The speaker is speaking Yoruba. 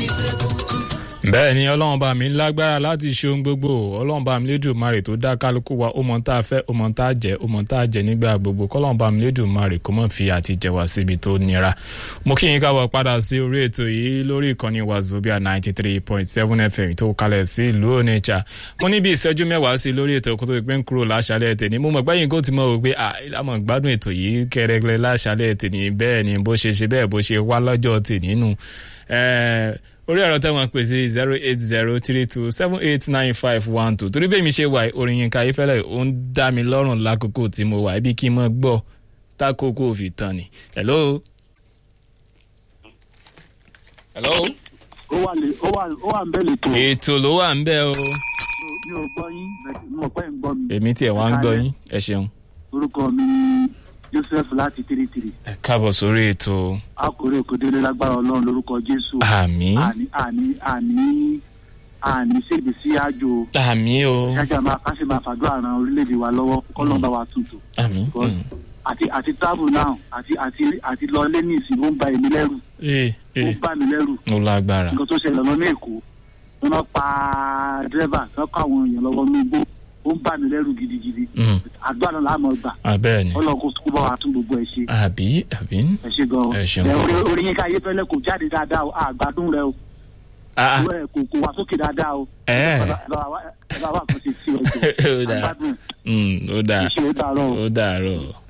bẹ́ẹ̀ ni ọlọ́run bá mi lágbára láti ṣe ohun gbogbo ọlọ́run bá mi lédùmarè tó dá kálukú wa ó mọ tá a fẹ́ ó mọ tá a jẹ ó mọ tá a jẹ nígbà gbogbo kọ́lọ́run bá mi lédùmarè kó mọ̀ fi àti jẹ wá síbi tó nira mo kí yín káwọ́ padà sí orí ètò yìí lórí ìkànnì wazobia ninety three point seven fm tó kalẹ̀ sí ìlú onitsha mo ní bí ìṣẹ́jú mẹ́wàá sí lórí ètò kó tó pé ń kúrò láṣálẹ̀ tèmi mo mọ̀ gbẹ́yìn kó ti mọ̀ wò pé àmọ̀ gbádùn ètò yìí kẹrẹkẹrẹ láṣálẹ̀ tèmi bẹ́ẹ̀ ni bó ṣe ṣe bẹ́ẹ̀ bó ṣe wá lọ́jọ́ tèmi nù orí ẹ̀rọ tẹ́wọ̀n pè sí zero eight zero three two seven eight nine five one two torí bẹ́ẹ̀ mi ṣe wà orin yín ká ifẹ̀lẹ̀ ó ń dá mi lọ́rùn lákòókò tí mo wà ibi kí n mọ̀ gbọ́ tákòókò fi tán ni. hello. hello. ó wà lè ó wà ó wà ń bẹ̀ lè tó. ètò ló wà ń bẹ̀ o. mi ò gbọ́ yín mo pẹ́ ń gbọ́ mi. èmi tiẹ̀ wá ń gbọ́ yín ẹ ṣeun. orúkọ mi ni joseph láti tiritiri. ẹ káàbọ̀ sórí ètò. akọ̀rẹ́ òkèdèrè lágbára ọlọ́run lórúkọ jésù. àmì. àní àní àní àní ṣègbè sí àjò. àmì o. kájà máa ká sì máa fàdúrà ran orílẹ̀-èdè wa lọ́wọ́ kọ́lọ́n bá wa tuntun. àmì. àti àti travel now àti àti àti lọ lé ní ìsìn ó ń ba èmi lẹ́rù. ee ó ee ń bà mí lẹ́rù. ó lágbára. nǹkan tó ṣẹlẹ̀ lọ́nà èkó wọ́n máa pa dírẹ́bà tó kọ́ àwọn èèyàn lọ́wọ́ ní igbó ó ń bà mí lẹ́rù gidigidi. Mm. àdúrà náà láàmú ọgbà abẹ́ẹ̀ ni. ọlọ́run kó kó bá wa tún gbogbo ẹ̀ ṣe. àbí àbí. ẹ ṣe gan Ẹ ṣeun ẹ gan. orí orí yín ká ayé fẹlẹ kò jáde dáadáa o àgbàdùn rẹ o ah ìwé ẹ kò kò wá sókè dáadáa o ẹ ẹ bá wa ẹ bá wa kàn ṣe sí Ó ọjọ́ dáa. àgbàdùn Mm, ó dáa ìṣe é dàrọ o. ó dàárọ̀.